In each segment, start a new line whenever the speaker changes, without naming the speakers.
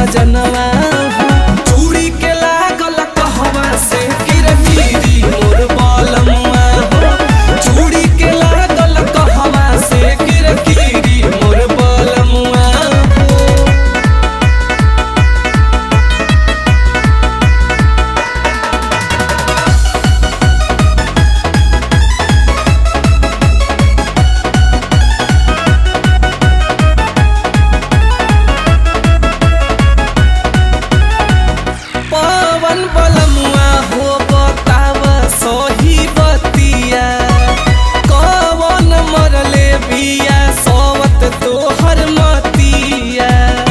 सजनवा हो चूड़ी के लागल कहवा से किरकिरी मोर बलमुआ हो चूड़ी के लागल कहवा से किरकिरी मोर बलमुआ हो पवन बलमुआ हो बताव सही बतिया कवन मरले बिया सवत तोहर मतिया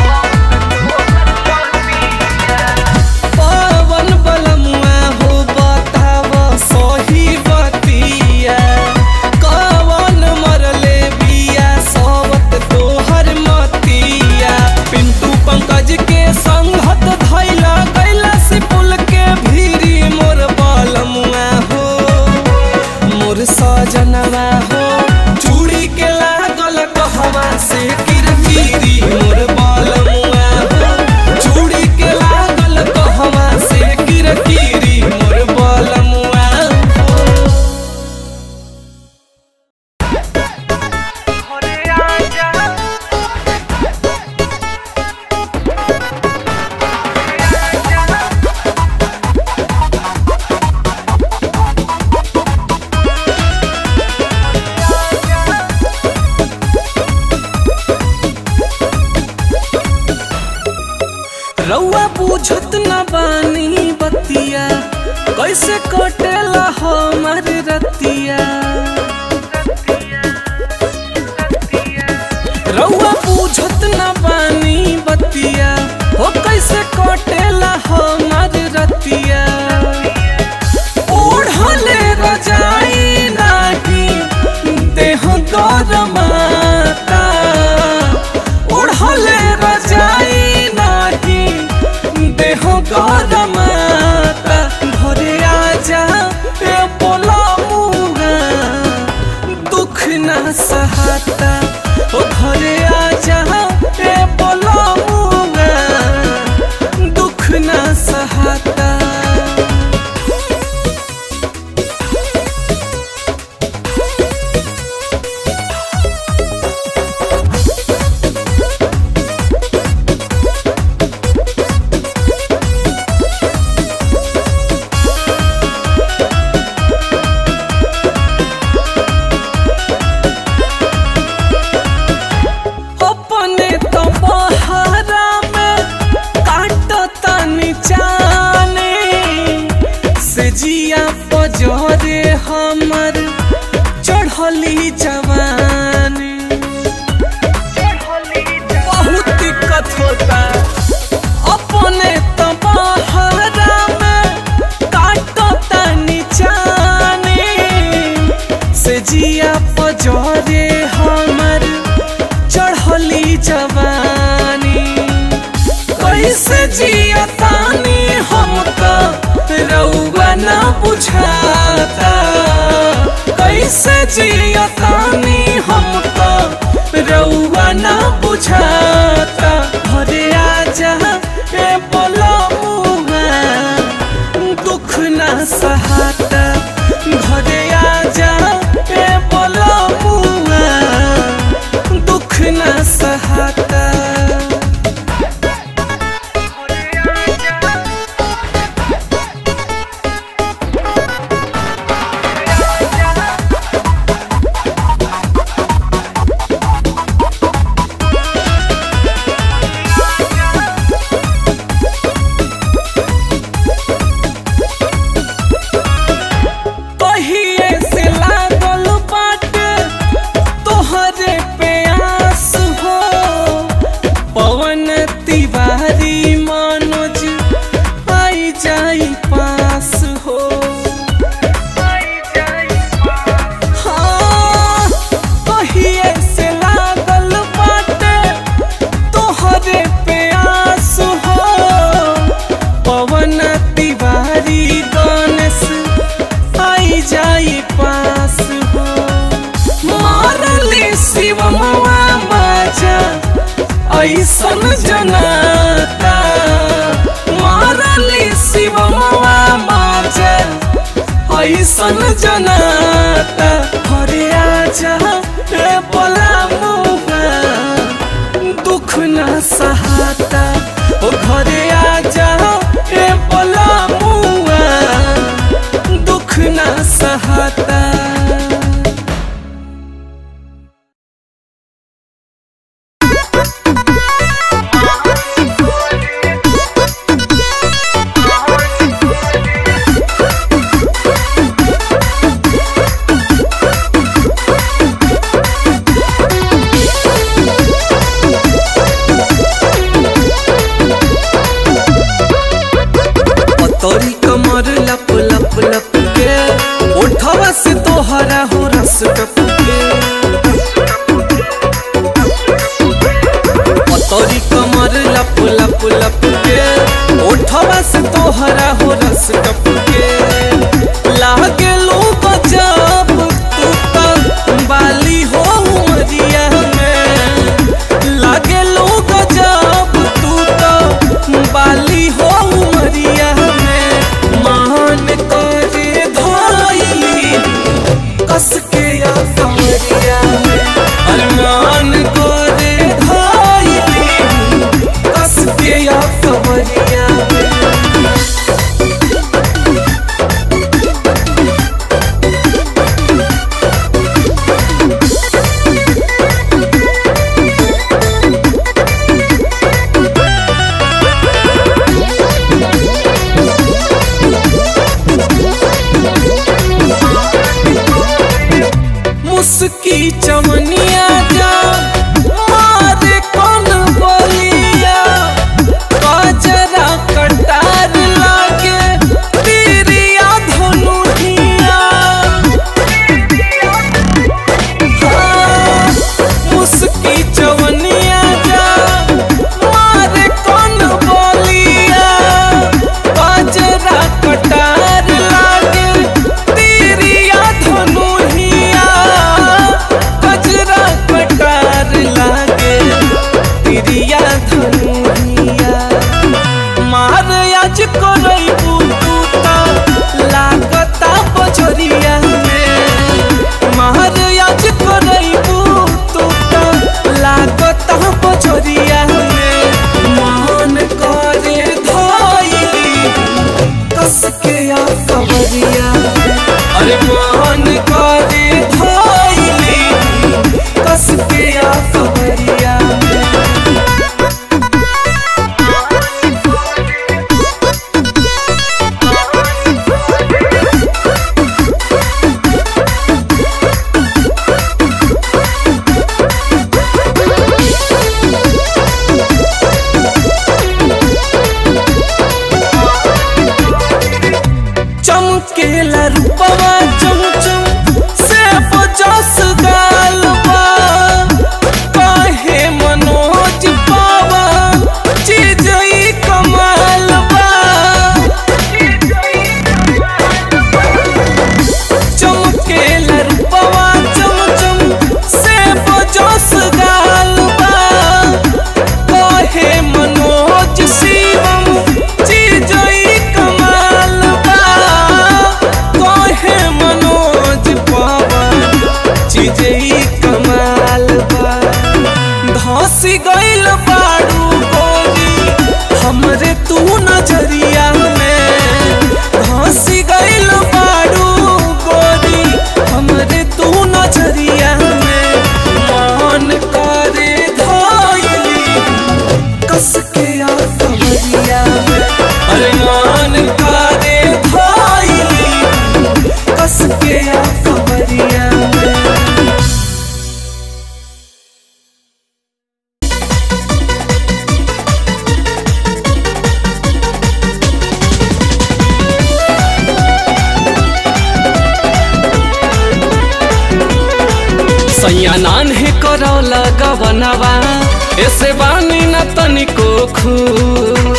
पवन बलमुआ हो बताव सही बतिया कवन मरले बिया सवत तोहर मतिया पिंटू पंकज के संगत धैला कैला से पुल के भीरी मोर बलमुआ हो मोर सजनवा हो चूड़ी के लागल कहवा से किरकिरी मोर बलमुआ हो चूड़ी के लागल कहवा से किरकिरी मोर बलमुआ हो रउआ पूछत न बानी बतिया कैसे कटेला हमर रतिया रउआ पूछत न बानी बतिया हो कैसे कटेला हमर रतिया ओढ़ले रजाई नाही देह गरमाता ओढ़ले रजाई नाही देह गरमाता घरे आजा ए बोला मुगा दुख ना सहाता ओ घरे आजा ए बोला मुगा दुख ना सहाता अपने तो बहारा में काटता निचाने से जिया पजरे हमर चढ़ली जवानी बहुत दिक्कत होता अपने तो बहारा में काटता निचाने से जिया पजरे हमर चढ़ली जवानी कैसे जियतानी हम तो रउआ ना बुझाता कैसे जियतानी हम तो रउआ ना बुझाता घरे आजा ए बोलमुआ दुख ना सहाता घरे आजा ए बोलमुआ दुख ना सहाता पहिए से लागल बाटे तोहरे प्यास हो पवन तिवारी मनोज आई जाई पास हो हाँ, पहिए से लागल बाटे तोहरे प्यास हो पवन तिवारी गणेश आई जाई पास हो मारली शिव मवा बाजा ऐसन जनाता सन जनाता हरे आजा रे बोला मुआ दुख न सहाता ओ घरे आजा रे बोला मुआ दुख न सहाता तोरी कमर लप लप लप के ओठवा से तोहरा हो रस टपके तोरी कमर लप लप लप के ओठवा से तोहरा हो रस टपके लागे लोग जब तू तक बाली हो उमरिया में लागे लोग जब तू तो बाली हो उमरिया में मान करे धाइली कस के या कमरिया में अरमान करे धाइली कस के या कमरिया में मुस्की चमनिया जा मारे कौन बोलिया बाजरा कटार लागे तिरिया धनुहिया हाँ, मुस्की चवनिया जा मारे कौन बोलिया बाजरा कटार लागे तिरिया धनुहिया गजरा कटार लागे तिरिया धनुहिया मार आज करई बुता लागता बजरिया में मार आज करई बुता लागता बजरिया में मान करे धाइली कस के या कवरिया अरे मान करे धाइली कस के या कवरिया चमकेला रूपवा चम चम से पचास गाल बा काहे मनोज पावा चीज ई कमाल बा चमकेला रूपवा चम चम से पचास गाल बा काहे मनोज शिवम चीज ई कमाल बा काहे मनोज पवन चीज ई कमाल बा धसी गइल बाड़ू गोरी हमरे तू नजरिया में धसी गइल बाड़ू गोरी हमरे तू नजरिया में मान करे धाइली कस के या कमरिया में अरे मान करे धाइली कस के या कमरिया में सैया नान है करौला गवनवा ऐसे बानी न तनिको खुश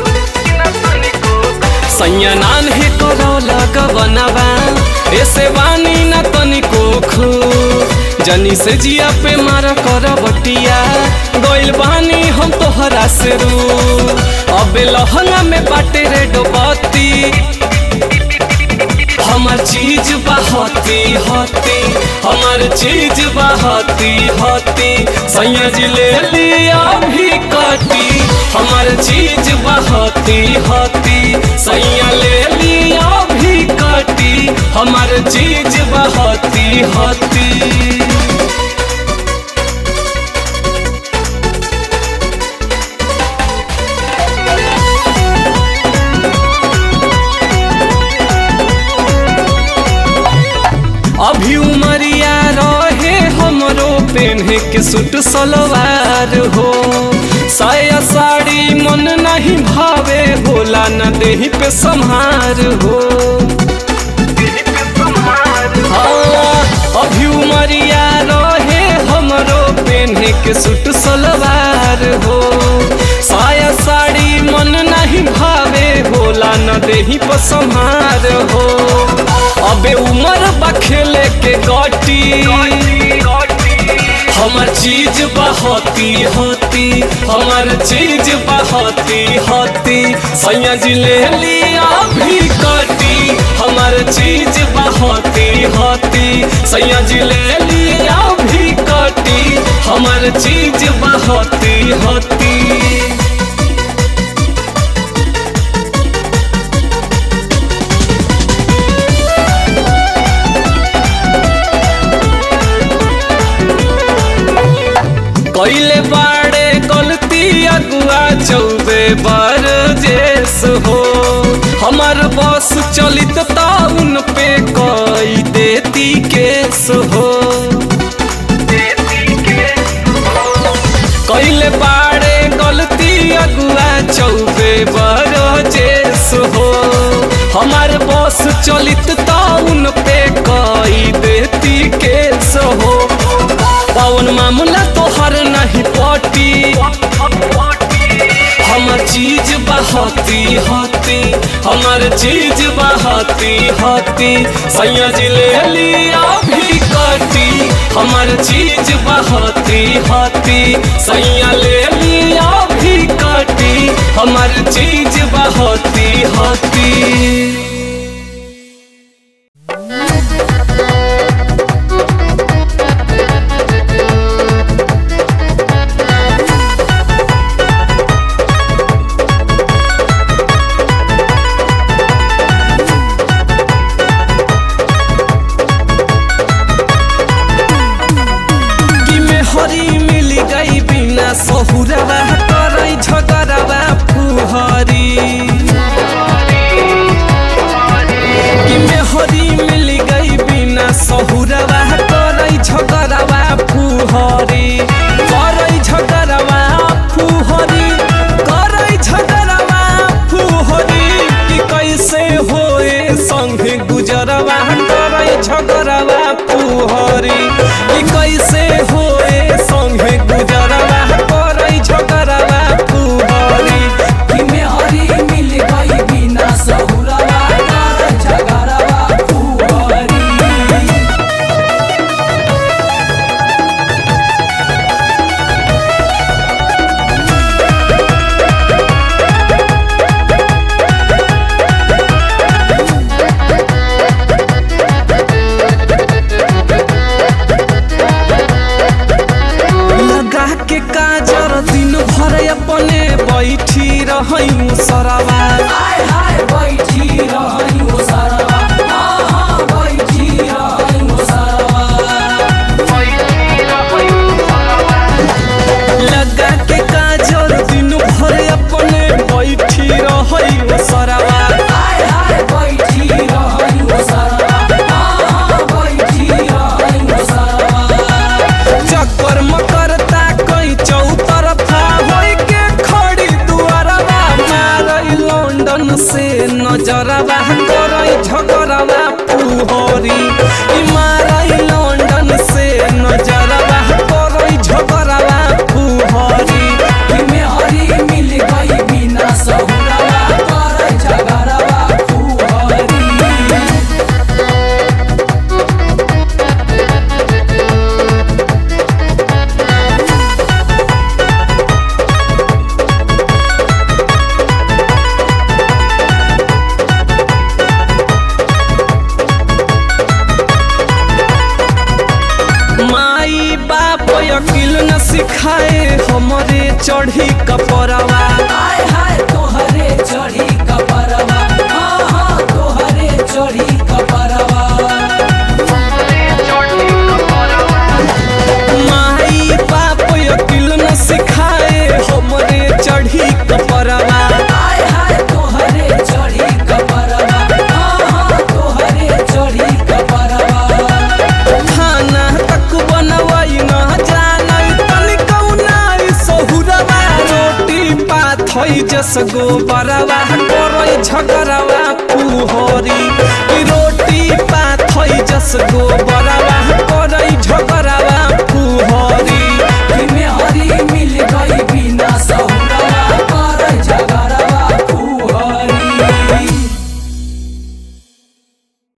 सैया नान है करौला गवनवा ऐसे बानी न तनिको खुश जनी से जिया पे मारा कर बटिया गइल बानी हम तोहरा से रू अबे लहंगा में बाटे रे डोबती हमार चीज बहती हती हमार चीज बहती हती सैया जी ले लिया भी कटी हमार चीज बहती हती सैया ले लिया भी कटी हमार चीज बहती हती अभी उमरिया रहे हमरो पेन्हे के सूट सलवार हो साया साड़ी मन नहीं भावे होला न देही पे संहार हो हाँ, अभी उमरिया रहे हमरो पेन्हे के सूट सलवार हो साया साड़ी मन नहीं भावे होला न देही पर संहार हो अबे उमर बखेले के गटी हमार चीज बहती होती हमार चीज बहती होती सैया जी ले लिया भी कटी हमार चीज बहती होती सैया जी ले लिया भी कटी हमार चीज बहती होती कैले बाड़े गलती अगुआ चौबे बर जेस हो हमार बस चलित ताउन पे कई देती केस हो कैले बाड़े गलती अगुआ चौबे बर जेस हो हमार बस चलित ताउन पे कई देती केस हो पवन मामला तोहर नहीं पटी हमार चीज बहती हती हमार चीज बहती हती सैया जी ले लिया भी कटी हमार चीज बहती हती सैया ले लिया भी कटी हमार चीज बहती हती कि में हरी मिल गई बिना सहुरवा करई झगड़वा फुहरी कि में हरी मिल गई बिना सहुरवा करई झगड़वा फुहरी करई झगड़वा फुहरी करई झगड़वा फुहरी कि कैसे होए संगे गुजरवा करई झगड़वा फुहरी कि कैसे होए संगे गुजरवा करई झगड़वा फुहरी
कि में हरी मिल गई बिना सहुरवा कर झगड़वा फुहरी
लगा के काजर दिन भर अपने बैठी रही मुसरवा
हाय हाय बैठी रही हो सरवा हाँ हाँ बैठी रही हो सरवा
लगा के काजर दिन भर अपने बैठी रही मुसरवा
हाय हाय बैठी रही हो सरवा हाँ हाँ बैठी रही हो सरवा
चक्कर मकरता कई चौतरफा होई के खड़ी दुआरवा मारई लंदन से नजरवा करई झगड़वा पुहरी ई मारई लंदन से नजरवा करई झगड़वा पुहरी
कि में हरी मिल गई बिना सहुरवा कर झगड़वा फुहरी
कि चढ़ी कपरवा
आय हाय तोहरे चढ़ी कपरवा हाँ हाँ तोहरे चढ़ी कपरवा
माई बाप अकिल न सिखाए हमरे चढ़ी कपरवा
आय हाय तोहरे चढ़ी कपरवा हाँ हाँ तोहरे चढ़ी कपरवा
खाना तक बनवाई न जानई तनिकौ नाई सहुरवा रोटी पाथई जस गोबरवा करई झगरवा पुहरी ई रोटी पाथई जस गोबरवा